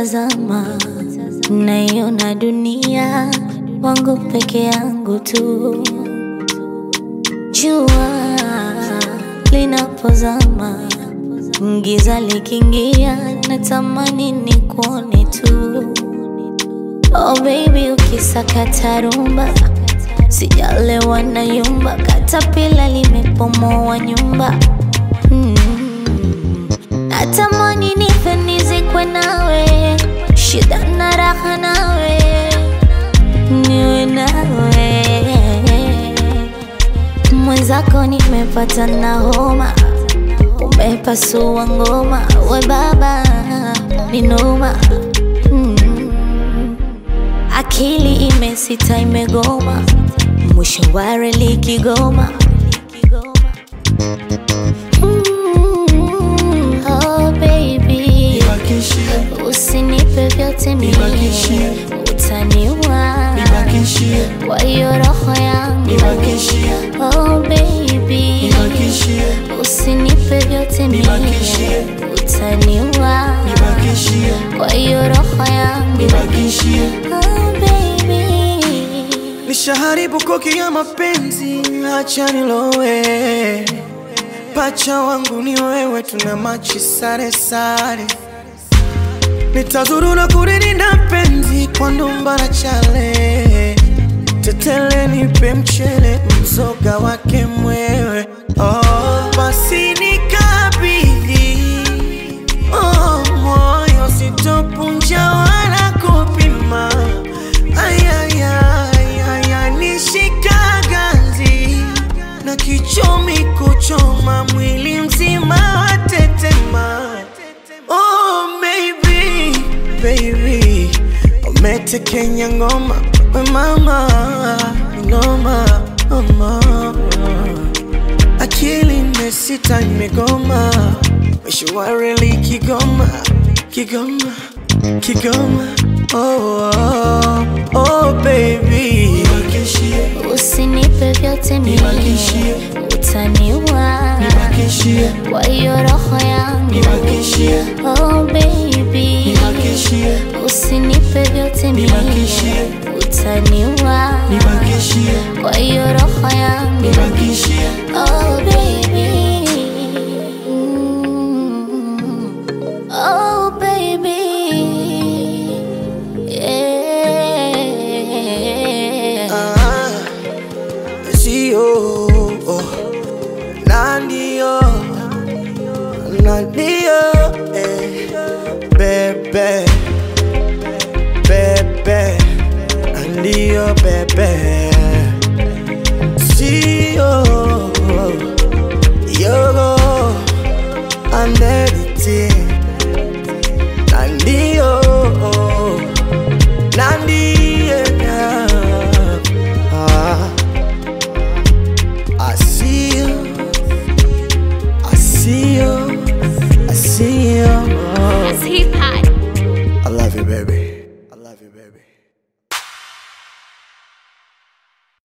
nikitazama naiona dunia wangu peke yangu tu. Jua linapozama, giza likiingia, natamani nikuone tu. Oh baby, ukisakata rumba, sijalewa na yumba, katapila limepomoa nyumba mm. Natamani nife nizikwe nawe, shida na raha nawe, niwe nawe mwenzako, nimepata na homa, umepasua ngoma, we baba ni noma mm. Akili imesita imegoma, mwisho wa reli Kigoma. Mm, oh baby, Nibakishie, usinipe vyote mie, Nibakishie. utaniua nibakishie, kwa hiyo roho yangu. nibakishie, Oh baby, nibakishie, usinipe vyote mie, Nibakishie. utaniua nibakishie, kwa hiyo roho yangu. nibakishie. Oh baby Nishaharibu koki ya mapenzi, acha nilowe. Pacha wangu ni wewe, tuna machi sare sare. Nitazurura kulilinda penzi kwa ndumba na chale. Tetele nipe mchele, mzoga wake mwewe. Oh, basi nikabidhi oh, moyo sitopunja wala kupima. Ayayaya, nishika ganzi na kichomi kuchoma mwili mzima watetema. Oh, baby, baby, umetekenya ngoma we mama, ngoma mama. Akili imesita imegoma, mwisho wa reli Kigoma, Kigoma, Kigoma. Oh, oh, oh baby, nibakishie, Usinipe vyote mie, Nibakishie. utaniua nibakishie, kwa hiyo roho yangu. nibakishie, Oh baby, nibakishie, usinipe vyote mie, Nibakishie. utaniua nibakishie, kwa hiyo roho yangu. nibakishie. Oh baby, Mm. oh baby, yeah. Ah, sio oh, na ndio na ndio eh, bebe bebe na ndio bebe sio yogo andediti na ndio na ndio ah. I see you, I see you, I see you. Hip hop. I love you, baby. I love you, baby.